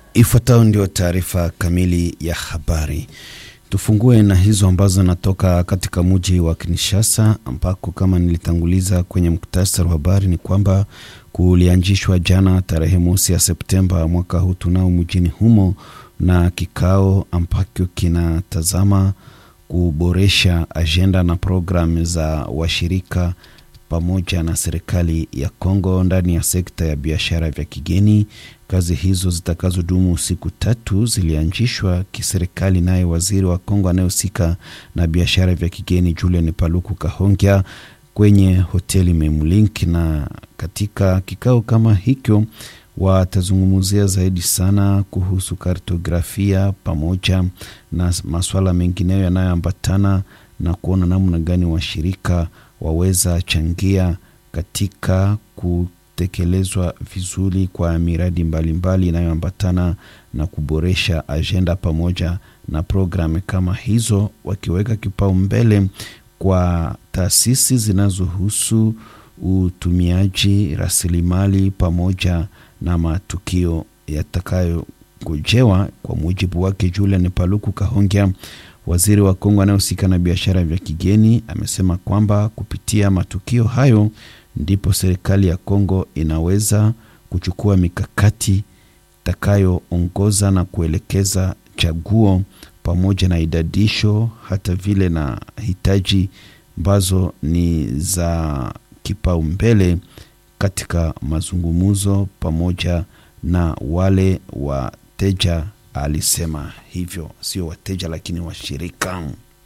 Ifuatayo ndio taarifa kamili ya habari. Tufungue na hizo ambazo natoka katika mji wa Kinshasa, ambako kama nilitanguliza kwenye muktasari wa habari ni kwamba kulianzishwa jana tarehe mosi ya Septemba mwaka huu tunao mjini humo na kikao ambacho kinatazama kuboresha ajenda na programu za washirika pamoja na serikali ya Kongo ndani ya sekta ya biashara vya kigeni. Kazi hizo zitakazodumu siku tatu zilianzishwa kiserikali, naye waziri wa Kongo anayehusika na biashara vya kigeni Julian Paluku Kahongya kwenye hoteli Memlink. Na katika kikao kama hicho watazungumzia zaidi sana kuhusu kartografia pamoja na masuala mengineyo yanayoambatana na kuona namna gani washirika waweza changia katika kutekelezwa vizuri kwa miradi mbalimbali inayoambatana na kuboresha ajenda pamoja na programu kama hizo, wakiweka kipaumbele kwa taasisi zinazohusu utumiaji rasilimali pamoja na matukio yatakayogojewa. Kwa mujibu wake Julian Paluku Kahongya, waziri wa Kongo anayehusika na biashara vya kigeni, amesema kwamba kupitia matukio hayo ndipo serikali ya Kongo inaweza kuchukua mikakati itakayoongoza na kuelekeza chaguo pamoja na idadisho hata vile na hitaji ambazo ni za kipaumbele katika mazungumzo pamoja na wale wateja. Alisema hivyo, sio wateja lakini washirika.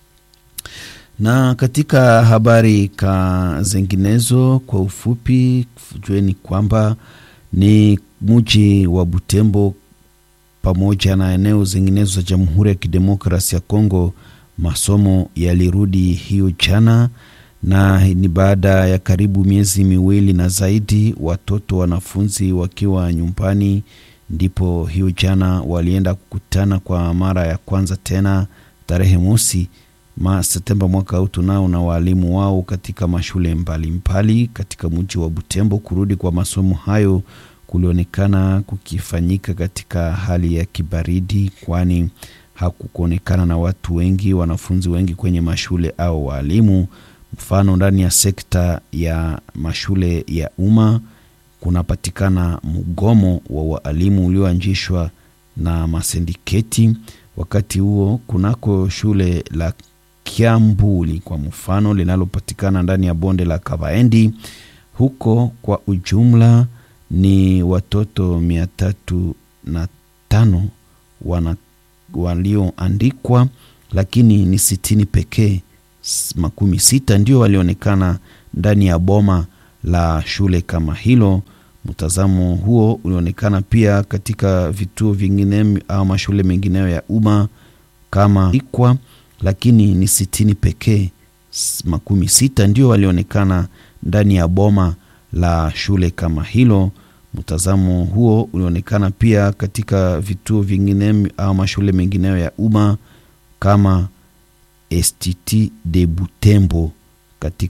Na katika habari ka zinginezo, kwa ufupi, jueni kwamba ni mji wa Butembo pamoja na eneo zinginezo za Jamhuri ya Kidemokrasi ya Kongo, masomo yalirudi hiyo jana, na ni baada ya karibu miezi miwili na zaidi, watoto wanafunzi wakiwa nyumbani ndipo hiyo jana walienda kukutana kwa mara ya kwanza tena tarehe mosi ma Septemba mwaka huu tunao na waalimu wao katika mashule mbalimbali mbali katika mji wa Butembo. Kurudi kwa masomo hayo kulionekana kukifanyika katika hali ya kibaridi, kwani hakukuonekana na watu wengi, wanafunzi wengi kwenye mashule au waalimu. Mfano, ndani ya sekta ya mashule ya umma kunapatikana mgomo wa waalimu ulioanzishwa na masindiketi. Wakati huo kunako shule la Kiambuli kwa mfano linalopatikana ndani ya bonde la Kavaendi, huko kwa ujumla ni watoto mia tatu na tano walioandikwa, lakini ni sitini pekee, makumi sita ndio walionekana ndani ya boma la shule kama hilo. Mtazamo huo ulionekana pia katika vituo vingine au mashule mengineyo ya umma kama ikwa, lakini ni sitini pekee, makumi sita ndio walionekana ndani ya boma la shule kama hilo. Mtazamo huo ulionekana pia katika vituo vingine au mashule mengineyo ya umma kama Institut de Butembo katika